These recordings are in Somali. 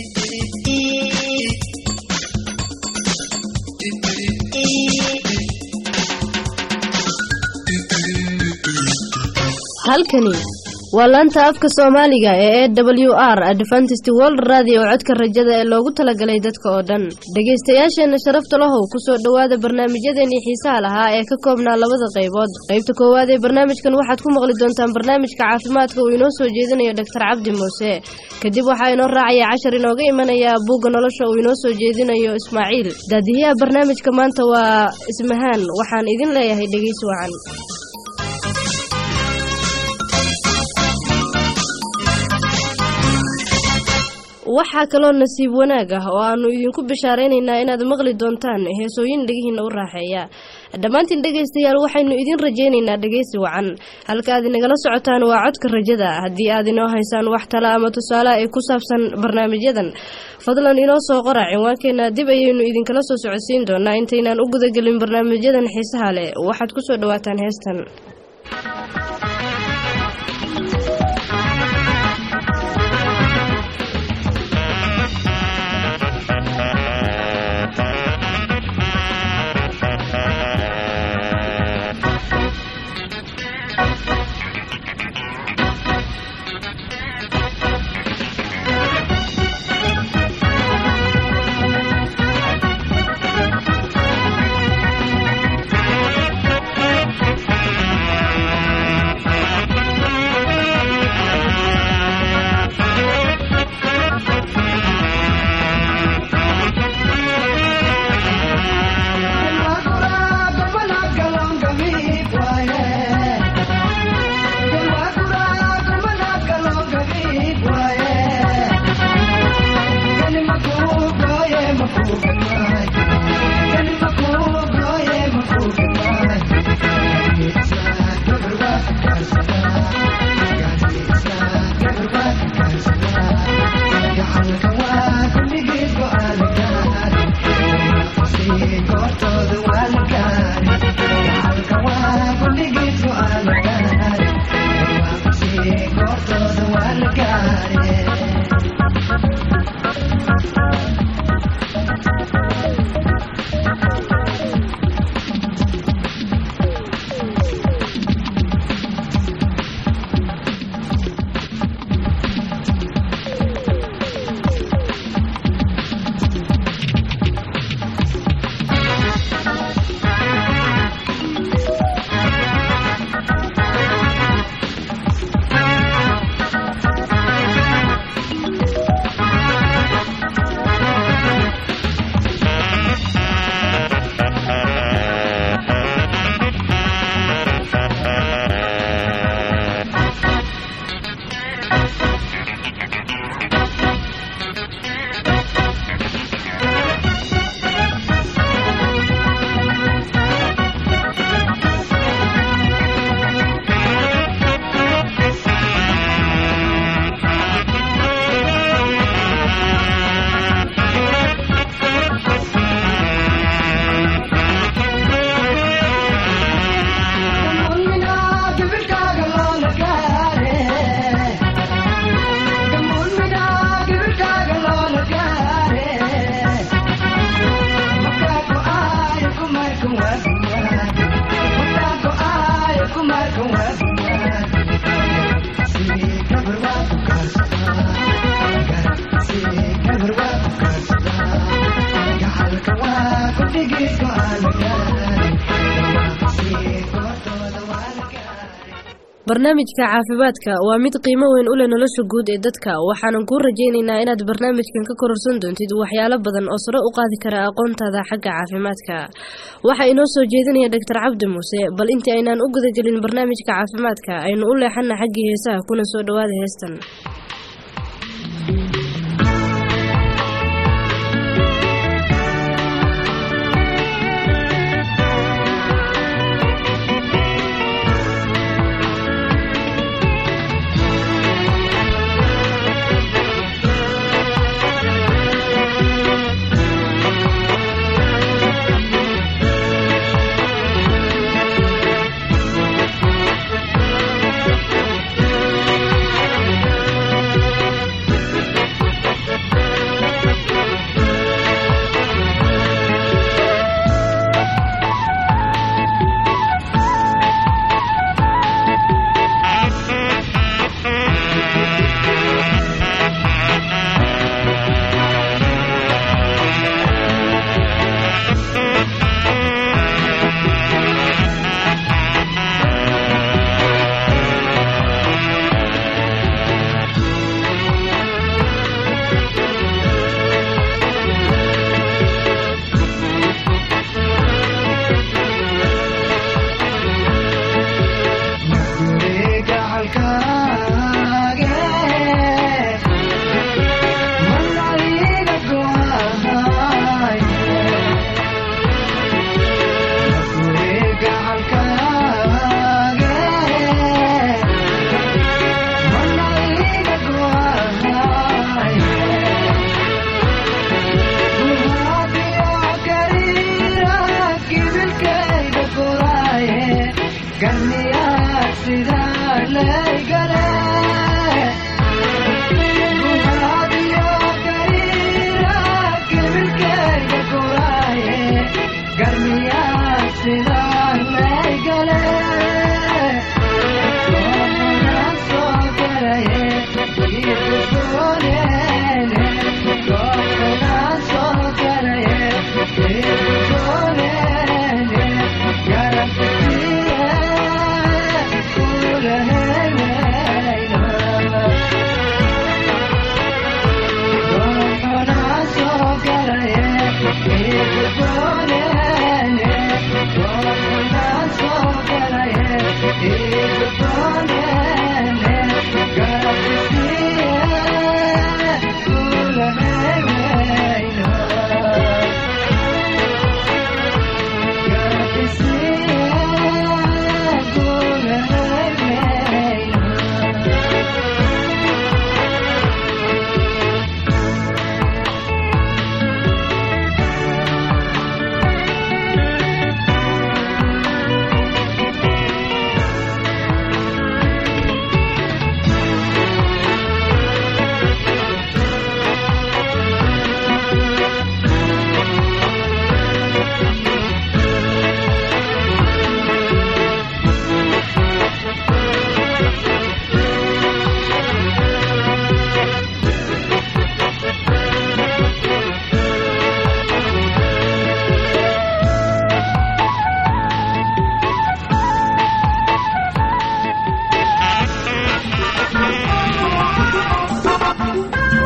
halkani waa laanta afka soomaaliga ee e w r adventist world radio codka rajada ee loogu talagalay dadka oo dhan dhegaystayaasheenna sharafta lahow kusoo dhowaada barnaamijyadeenii xiisaha lahaa ee ka koobnaa labada qaybood qaybta koowaad ee barnaamijkan waxaad ku maqli doontaan barnaamijka caafimaadka uu inoo soo jeedinayo doctor cabdi muuse kadib waxaa inoo raacaya cashar inooga imanaya buugga nolosha uu inoo soo jeedinayo ismaaciil daadiyaha barnaamijka maanta waa ismahaan waxaan idin leeyahay dhegeysi wacan waxaa kaloo nasiib wanaag ah oo aanu idinku bishaaraynaynaa inaad maqli doontaan heesooyin dhegihiina u raaxeeya dhammaantiin dhegaystayaal waxaynu idin rajaynaynaa dhegaysi wacan halka aad inagala socotaan waa codka rajada haddii aad inoo haysaan wax tala ama tusaale ee ku saabsan barnaamijyadan fadlan inoo soo qora cinwaankeena dib ayaynu idinkala soo socodsiin doonaa intaynaan u gudagelin barnaamijyadan xiisaha leh waxaad kusoo dhawaataan heestan barnaamijka caafimaadka waa mid qiimo weyn u leh nolosha guud ee dadka waxaanan kuu rajaynaynaa inaad barnaamijkan ka kororsan doontid waxyaalo badan oo sare u qaadi kara aqoontaada xagga caafimaadka waxaa inoo soo jeedinaya doctor cabdi muuse bal intii aynaan u gudagelin barnaamijka caafimaadka aynu u leexana xaggii heesaha kuna soo dhowaada heestan Thank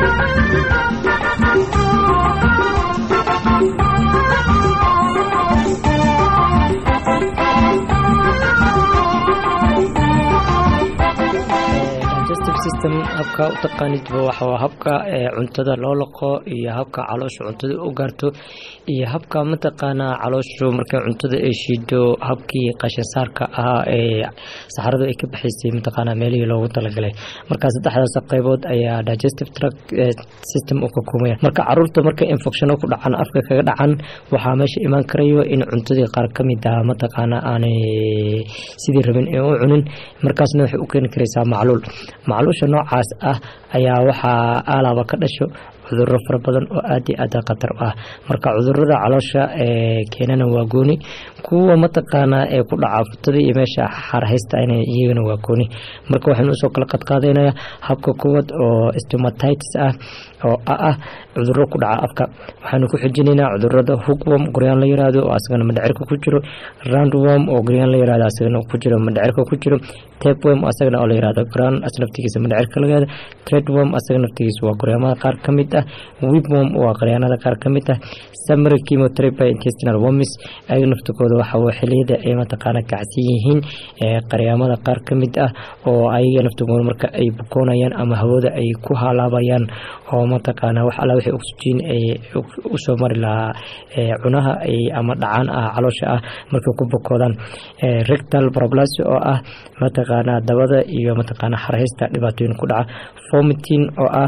system habka u taqaanidba waxaa habka cuntada loo laqo iyo habka caloosha cuntada u gaarto iyo habka mataqaanaa calooshu markay cuntada ay shiido habkii qashin saarka ahaa ee saxaradu ay ka baxaysay mataqaanaa meelihii loogu talagalay marka saddexdaas qaybood ayaa digestive tract system uu ka koobaya marka caruurta markay infectiono ku dhacan afka kaga dhacan waxaa meesha imaan karayo in cuntadii qaar ka mid ah mataqaanaa aanay sidii rabin ee u cunin markaasna waxay u keeni karaysaa macluul macluusha noocaas ah ayaa waxaa aalaaba ka dhasho cuduro fara badan oo aad iyo aad khatar u ah marka cudurada caloosha ee keenana waa gooni kuwa mataqaanaa ee ku dhaca futada iyo meesha xarhaysta ina iyagana waa gooni marka waxaynu usoo kala qadqaadaynaya habka kuwad oo stomatitis ah oo ah cuduro ku dhaca afka waxaanu ku xijinaynaa cudurada hookworm goryaan la yiraahdo oo asagana madhacirka ku jiro roundworm oo goryaan la yirahdo asagana ku jiro madhacirka ku jiro tapeworm asagana oo la yirahdo ground as naftigiisa madhacirka laga yiraahdo threadworm asaga naftigiisa waa goryaamada qaar ka mid ah wipworm waa qoryaanada qaar ka mid ah summary chemotherapy intestinal worms ayaga naftikooda waxa waa xiliyada ay mataqaana kacsan yihiin qaryaamada qaar ka mid ah oo ayaga naftigooda marka ay bukoonayaan ama hawada ay ku halaabayaan oo mataqaana wax alla wixii oxygen ay usoo mari lahaa cunaha ama dhacaan ah caloosha ah markay ku bukoodaan rectal problasy oo ah mataqaana dabada iyo mataqaana xarhaysta dhibaatooyin ku dhaca vomiting oo ah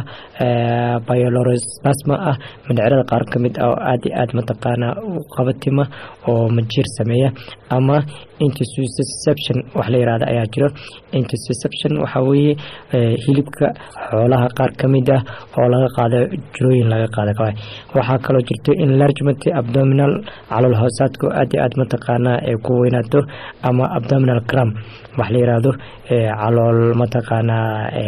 biolorespasma ah mindhicirada qaar ka mid ah oo aad iyo aad mataqaana u qabatima oo majiir sameeya ama intersusception wax la yirahda ayaa jiro intersusception waxaa weeye hilibka xoolaha qaar ka mid ah oo laga qaado jirooyin laga qaada waxaa kaloo jirto enlargement abdominal calool hoosaadka oo aad iyo aad mataqaana ay ku weynaato ama abdominal cram wax la yiraahdo calool mataqaana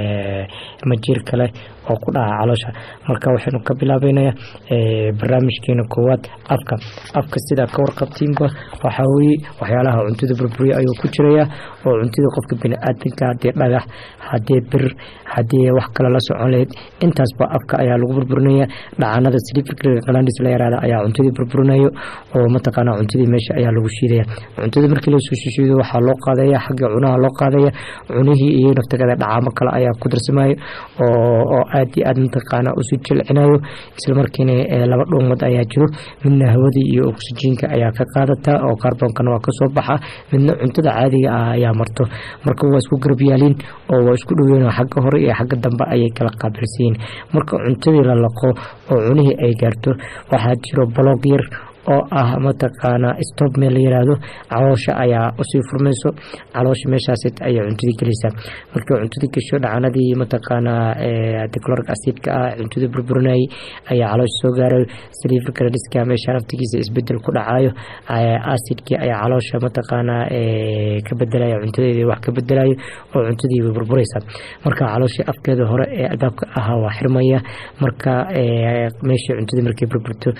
majiir kale oo ku dhaca caloosha marka waxaynu ka bilaabeynaya barnaamijkeena koowaad afka afka sidaa ka warqabtiinba waxaa weye waxyaalaha cuntada burburiya ayuu ku jiraya oo cuntada qofka biniaadanka hadii dhagax hadii bir hadii wax kale la socon lahayd intaasba afka ayaa lagu burburinaya dhacanada slifrglandis la yaraada ayaa cuntadii burburinayo oo mataqaana cuntadii meesha ayaa lagu shiidaya cuntada markii lasoo shishiido waxaa loo qaadaya xagga cunaha loo qaadaya cunihii iyo naftageeda dhacaamo kale ayaa ku darsamayo oo aad iyo aad mataqaana usu jilcinayo islamarkiina laba dhuumood ayaa jiro midna hawadii iyo oksijiinka ayaa ka qaadata oo kaarbonkana waa kasoo baxa midna cuntada caadiga ah ayaa marto marka waa isku garabyaaliin oo waa isku dhoween xagga hore iyo xagga dambe ayay kala qaabilsayiin marka cuntadii la laqo oo cunihii ay gaarto waxaa jiro baloog yar oo ah mataqaana stob meel la yiraahdo caloosha ayaa usii furmayso caloosha meeshaas ayay cuntadii gelaysaa markii cuntadii gasho dhacanadii mataqaana dicloric acidka ah cuntadii burburinayay ayaa caloosha soo gaarayo saliifrkadiska meesha naftigiisa isbedel ku dhacayo acidkii ayaa caloosha mataqaana ka bedelaya cuntadeedii wax ka bedelayo oo cuntadii way burburaysaa marka calooshii afkeeda hore ee albaabka ahaa waa xirmaya marka meeshii cuntadii markay burburto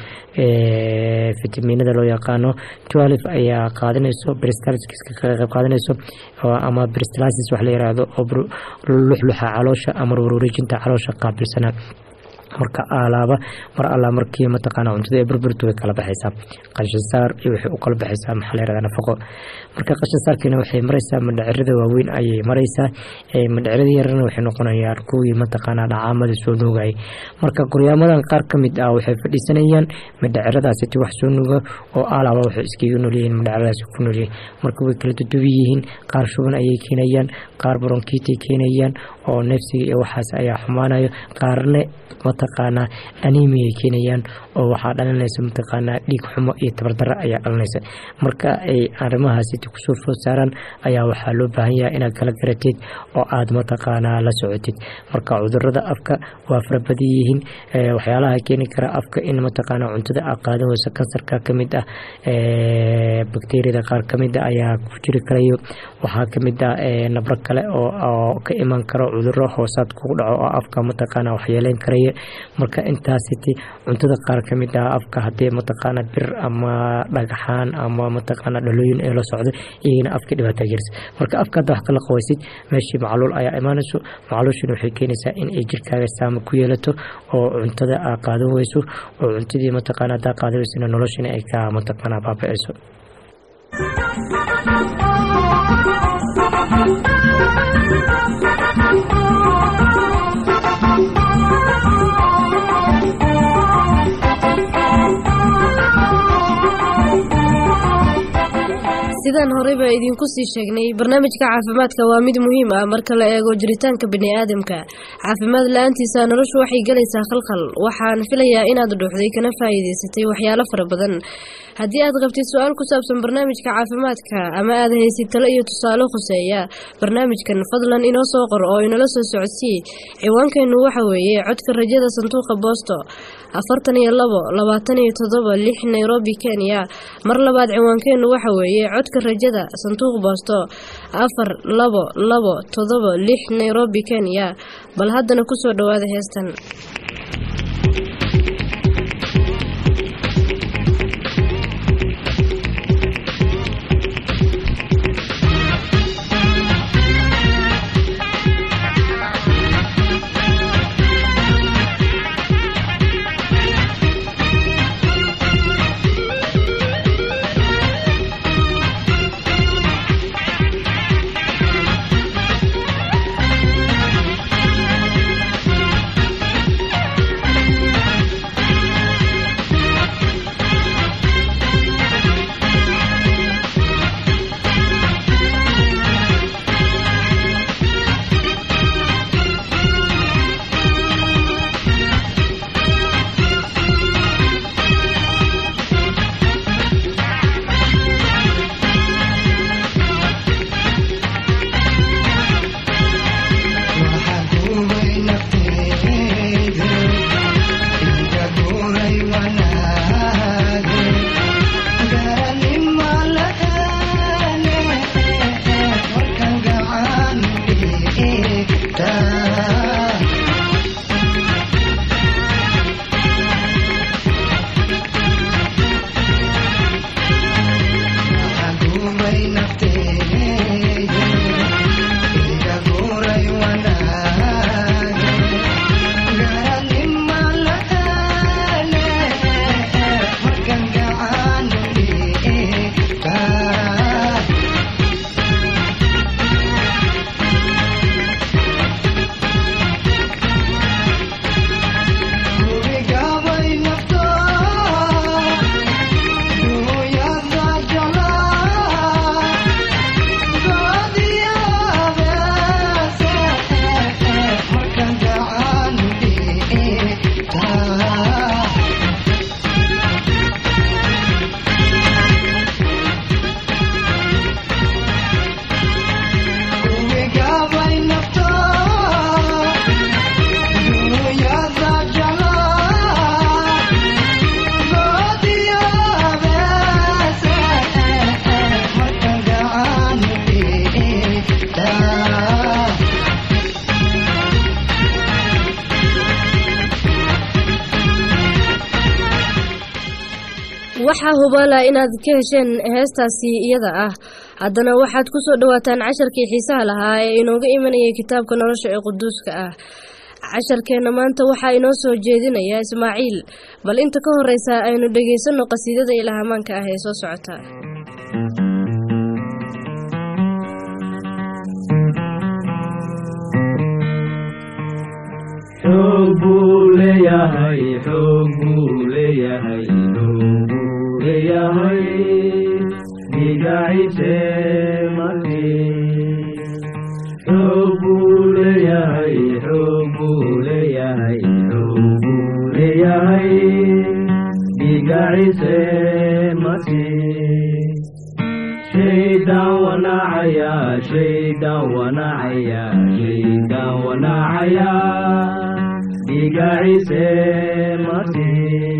fitaminada loo yaqaano twelve ayaa qaadanayso bristaliska kaga qayb qaadanayso ama bristilasis wax la yiraahdo oo luxluxa caloosha ama warwareejinta caloosha qaabilsana marka alaaba mar alla markii mataqaana cuntada ee burburtu way kala baxaysaa qashin saar iyo waxay u kala baxaysaa maxaa la yirahdaa nafaqo marka qashin saarkiina waxay maraysaa madhacirada waaweyn ayay maraysaa madhacirada yarana waxay noqonayaan kuwii mataqaana dhacaamada soo nuugayay marka goryaamadan qaar ka mid ah waxay fadhiisanayaan madhaciradaasiti wax soo nuuga oo alaaba waxay iskaga noolyihiin madhaciradaasi ku noolyihiin marka way kala dudubi yihiin qaar shuban ayay keenayaan qaar bronkiitay keenayaan oo neefsiga iyo waxaas ayaa xumaanayo qaarne mataqaanaa animiyay keenayaan oo waxaa dhalinaysa mataqaanaa dhiig xumo iyo tabardaro ayaa dhalinaysa marka ay arrimahaasiti kusoo food saaraan ayaa waxaa loo baahan yahay inaad kala garatid oo aad mataqaanaa la socotid marka cudurada afka waa farabadan yihiin waxyaalaha keeni kara afka in mataqaanaa cuntada aad qaadan weyso kansarka kamid ah bakteriyada qaar kamid a ayaa ku jiri karayo waxaa kamid ah nabro kale oo ka iman karo cuduro hoosaad kugu dhaco oo afka mataqaana waxyeeleyn karaya marka intaasiti cuntada qaar ka mid ah afka haddii mataqaana bir ama dhagaxaan ama mataqaana dhalooyin ee la socdo iyagana afka dhibaata gelisa marka afka hadda wax kala qawaysid meeshii macluul ayaa imaanayso macluushina waxay keenaysaa in ay jirkaaga saama ku yeelato oo cuntada aa qaadan weyso oo cuntadii mataqaana haddaa qaadan weysana noloshina ay ka mataqaana baaba'ayso sidaan horeyba idinku sii sheegnay barnaamijka caafimaadka waa mid muhiim ah marka la eego jiritaanka biniaadamka caafimaad la-aantiisa noloshu waxay galaysaa khalkhal waxaan filayaa inaad dhuuxday kana faa'iidaysatay waxyaalo fara badan haddii aad qabtid su-aal ku saabsan barnaamijka caafimaadka ama aad haysid talo iyo tusaale khuseeya barnaamijkan fadlan inoo soo qor oo inala soo socodsii ciwaankeennu waxa weeye codka rajada sanduuqa boosto afartan iyo labo labaatan iyo toddoba lix nairobi kenya mar labaad ciwaankeennu waxa weeye codka rajada sanduuq boosto afar labo labo toddoba lix nairobi kenya bal haddana kusoo dhowaada heestan waxaa hubaala inaad ka hesheen heestaasi iyada ah haddana waxaad ku soo dhowaataan casharkii xiisaha lahaa ee inooga imanayay kitaabka nolosha ee quduuska ah casharkeenna maanta waxaa inoo soo jeedinaya ismaaciil bal inta ka horeysa aynu dhegaysanno qasiidada ilahamaanka ah ee soo socota xoog buu leeyahay xoog buu leeyahay xoog buu leeyahay dhigaciise mati xoog buu leeyahay xoog buu leeyahay xoog buu leeyahay dhigaciise mati shaydan wanacaya shaydan wanacaya shaydan wanacaya dhigaciise mati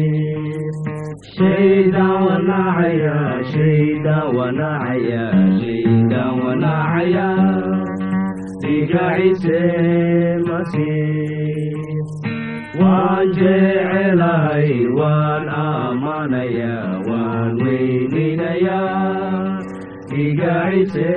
shaydan wanacaya shaydan wanacaya shaydan wanacaya dhigaciise mati waan jecelahay waan aamanayaa waan weyninayaa iga cise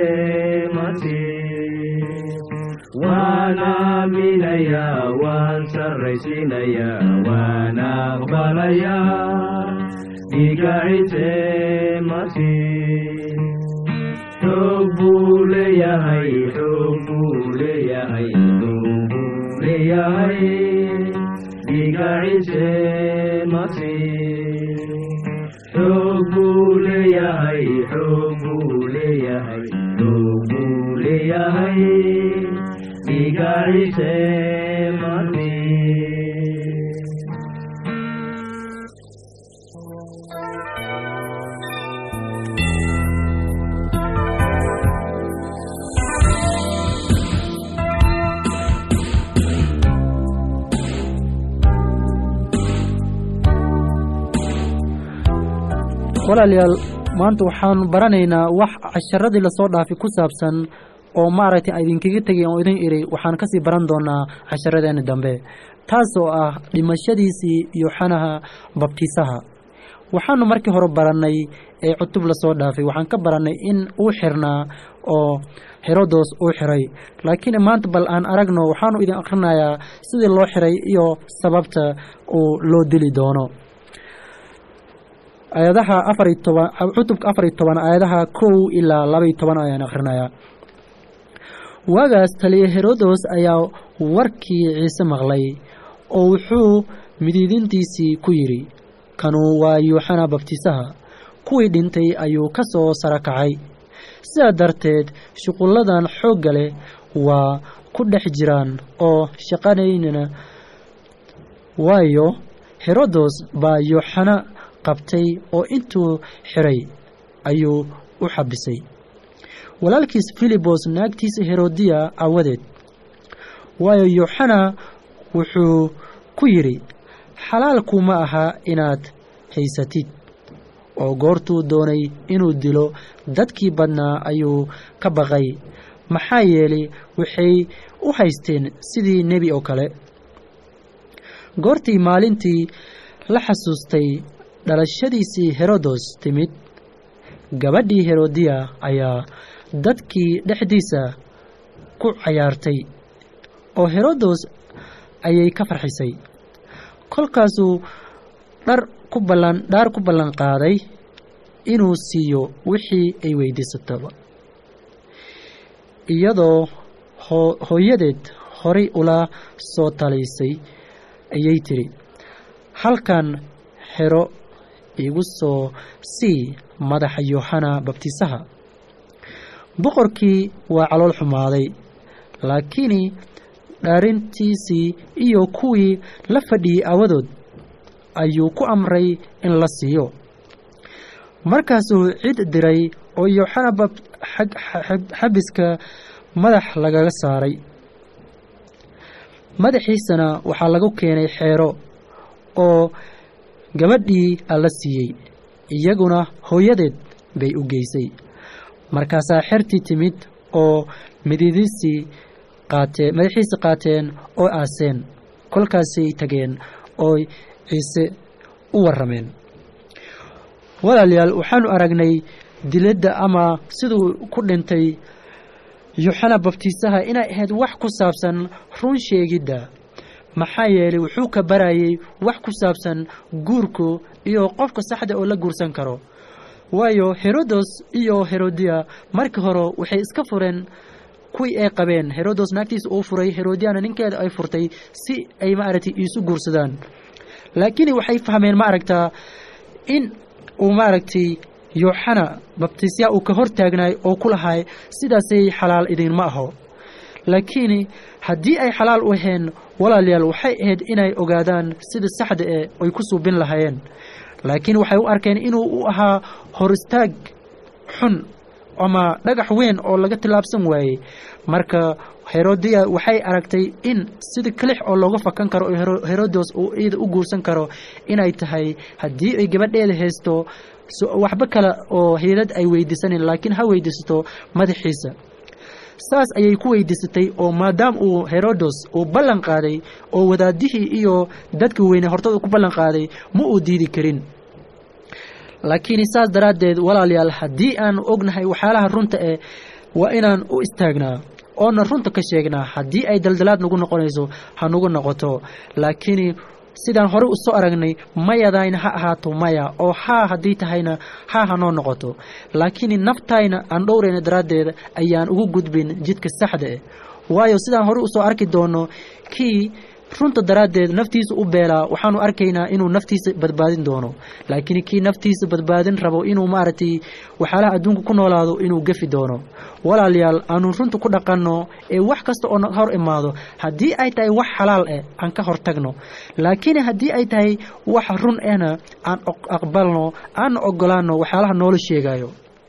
masiix waan aaminayaa waan sarraysiinayaa waan aqbalayaa iga cise masiix xoog buu leeyahay xoog buu leeyahay xoog buu leeyahay iga cise masiix xoog buu leeyahay xoog buu leeyahay xoog buu leeyahay iga cise masiix walaalayaal maanta waxaanu baranaynaa wax casharadii lasoo dhaafay ku saabsan oo maaragtay idinkaga tegay oo idin iri waxaan kasii baran doonaa casharadeena dambe taasoo ah dhimashadiisii yooxanaha babtiisaha waxaanu markii hore barannay ee cutub lasoo dhaafay waxaan ka barannay in uu xirnaa oo herodos uu xiray laakiin maanta bal aan aragno waxaanu idin akhrinayaa sidii loo xiray iyo sababta uu loo dili doono aayadaha afariy toban cutubka afariy toban aayadaha kow ilaa labaiy toban ayaan akhrinayaa waagaas taliya herodos ayaa warkii ciise maqlay oo wuxuu midiidintiisii ku yidhi kanuu waa yuuxana babtiisaha kuwii dhintay ayuu ka soo sara kacay sidaa darteed shuqulladan xoogga leh waa ku dhex jiraan oo shaqanaynana waayo herodos baa yuuxana qabtay oo intuu xiray ayuu u xabisay walaalkiis filibos naagtiisa herodiya aawadeed waayo yuuxana wuxuu ku yidhi xalaalku ma aha inaad haysatid oo goortuu doonay inuu dilo dadkii badnaa ayuu ka baqay maxaa yeelay waxay u haysteen sidii nebi oo kale goortii maalintii la xasuustay dhalashadiisii herodos timid gabadhii herodiya ayaa dadkii dhexdiisa ku cayaartay oo herodos ayay ka farxisay kolkaasuu dhar ku ballan dhaar ku ballan qaaday inuu siiyo wixii ay weydiisataba iyadoo hoo hooyadeed horay ula soo talaysay ayay tidhi halkan xero igu soo sii madaxa yooxana babtiisaha boqorkii waa calool xumaaday laakiin dhaarintiisii iyo kuwii la fadhiyey aawadood ayuu ku amray in la siiyo markaasuu cid diray oo yooxana xabiska madax lagaga saaray madaxiisana waxaa lagu keenay xeero oo gabadhii alla siiyey iyaguna hooyadeed bay u geysay markaasaa xertii timid oo mididiisii qaatee madaxiisii qaateen oo aaseen kolkaasay tageen oo ciise u warrameen walaalayaal waxaanu aragnay diladda ama siduu ku dhintay yuuxana babtiisaha inay ahayd wax ku saabsan run sheegidda maxaa yeelay wuxuu ka barayay wax ku saabsan guurku iyo qofka saxda oo la guursan karo waayo herodos iyo herodiya markii hore waxay iska fureen kuwii ay qabeen herodos naagtiisa uu furay herodiyana ninkeeda ay furtay si ay maaragtay iisu guursadaan laakiin waxay fahmeen maaragtaa in uu maaragtay yooxana babtisya uu ka hor taagnaay oo ku lahay sidaasay xalaal idinma aho laakiin haddii ay xalaal u aheen walaalayaal waxay ahayd inay ogaadaan sida saxda e ay ku suubin lahaayeen laakiin waxay u arkeen inuu u ahaa hor istaag xun ama dhagax weyn oo laga tillaabsan waayey marka herodiya waxay aragtay in sida kelix oo looga fakan karo oo herodos uu iyada u guursan karo inay tahay haddii ay gabadheeda haysto waxba kale oo hiilad ay weydiisanin laakiin ha weydiisato madaxiisa saas ayay ku weydiisatay oo maadaama uu herodos uu ballan qaaday oo wadaadihii iyo dadka weyne hortooda ku ballan qaaday ma uu diidi karin laakiin saas daraaddeed walaalayaal haddii aan ognahay waxyaalaha runta eh waa inaan u istaagnaa oona runta ka sheegnaa haddii ay daldalaad nagu noqonayso ha nagu noqoto laakiin sidaan horey u soo aragnay mayadayna ha ahaato maya oo haa haddii tahayna haa hanoo noqoto laakiin naftayna aan dhowrayna daraaddeeda ayaan ugu gudbin jidka saxda eh waayo sidaan horey usoo arki doono kii runta daraaddeed naftiisa u beelaa waxaanu arkaynaa inuu naftiisa badbaadin doono laakiin kii naftiisa badbaadin rabo inuu maaragtay waxyaalaha adduunka ku noolaado inuu gefi doono walaalayaal aanu runta ku dhaqanno ee wax kasta oo hor imaado haddii ay tahay wax xalaal eh aan ka hortagno laakiin haddii ay tahay wax run ehna aan aqbalno aan ogolaano waxyaalaha noola sheegayo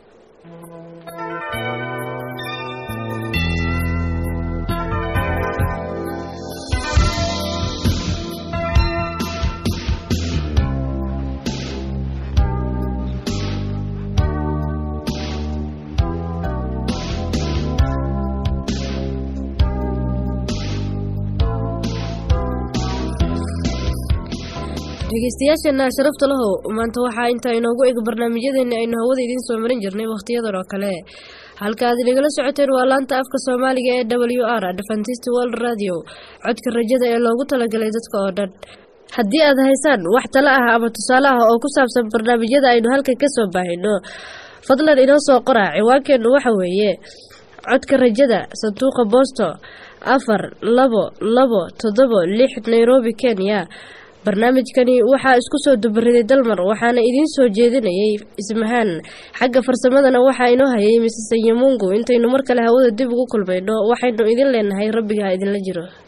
dhegeystayaasheena sharafta lahow maanta waxaa intaa inoogu eg barnaamijyadeeni aynu hawada idiin soo marin jirnay wakhtiyadan oo kale halka aad inagala socoteen waa laanta afka soomaaliga ee w r adventist world radio codka rajada ee loogu talagalay dadka oo dhan haddii aad haysaan wax talo ah ama tusaale ah oo ku saabsan barnaamijyada aynu halkan ka soo baahino fadlan inoo soo qora ciwaankeennu waxa weeye codka rajada sanduuqa boosto afar labo labo toddobo lix nairobi kenya barnaamijkani waxaa isku soo dubariday dalmar waxaana idiin soo jeedinayay ismahaan xagga farsamadana waxaa inoo hayay misese yamungu intaynu mar kale hawada dib ugu kulmayno waxaynu idin leenahay rabbiga ha idinla jiro